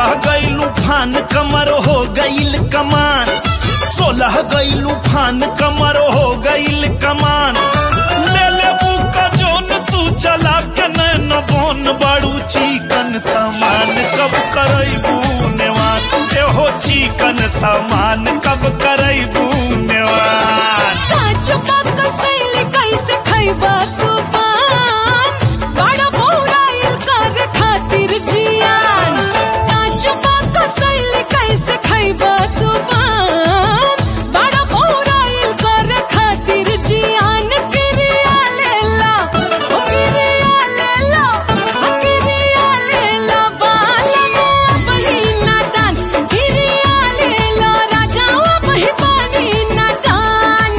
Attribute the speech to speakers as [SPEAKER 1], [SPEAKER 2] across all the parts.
[SPEAKER 1] सोलह गईलू फान कमर हो गईल कमान सोलह गईलू फान कमर हो गईल कमान ले ले का जोन तू चला के नैन बोन बड़ू चिकन सामान कब करैबू नेवान एहो चिकन सामान कब करैबू नेवान
[SPEAKER 2] काच पाक सैली कैसे खैबा तू पान बड़ा बौराइल कर खातिर जियान काच पाक सैली कैसे खैबा तू पान बड़ा बौराइल कर खातिर जियान किरिया लेला ओ किरिया लेला ओ किरिया लेला बालम बहिना दान किरिया लेला राजा बहि पानी ना दान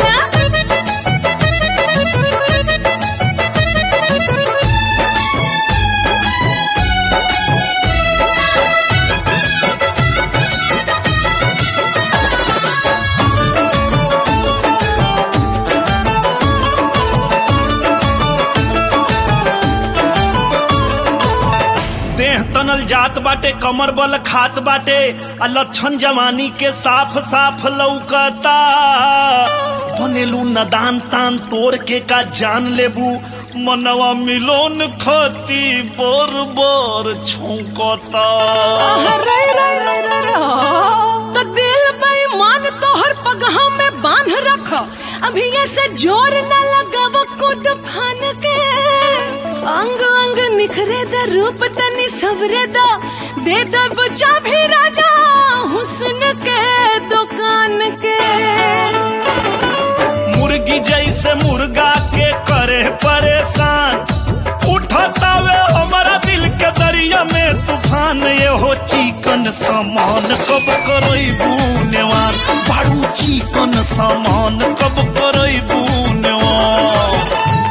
[SPEAKER 1] देह तनल जात बाटे कमर बल खात बाटे आ लक्षण जवानी के साफ साफ लौकता बनेलू नदान तान तोड़ के का जान लेबू मनवा मिलोन खती बोर बोर छौकता
[SPEAKER 2] रे रे रे रे रे तो दिल बेईमान तोहर पगहा में बांध रख अभी ऐसे जोर न लगाव कूद फान के अंग अंग निखरे द रूप तनी सवरे द दे द बचा भी राजा हुस्न के दुकान के
[SPEAKER 1] मुर्गी जैसे मुर्गा के करे परेशान उठता वे हमारा दिल के दरिया में तूफान ये हो चिकन सामान कब करैबू नेवान बारू चिकन सामान कब करैबू नेवान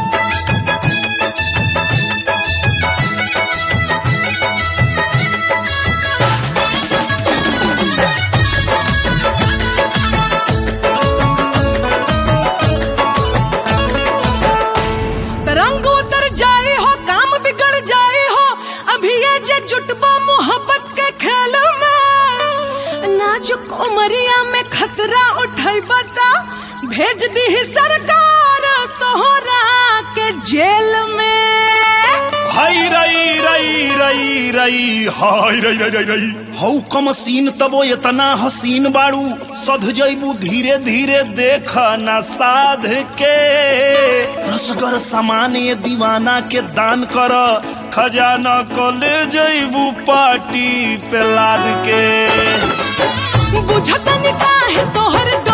[SPEAKER 2] रंग उतर जाए हो काम बिगड़ जाए हो अभी ये जे जुटबा मोहब्बत के खेल में नाजुक उमरिया में खतरा उठाई बता भेज दी सरकार तोहरा के जेल में
[SPEAKER 1] हाय रई रई रई रई हाय रई रई रई रई हौ कम सीन तबो इतना हसीन बाड़ू सध जैबू धीरे धीरे देख न साध के रसगर सामान ये दीवाना के दान कर खजाना को ले जैबू पार्टी पे लाद के
[SPEAKER 2] बुझतन काहे तोहर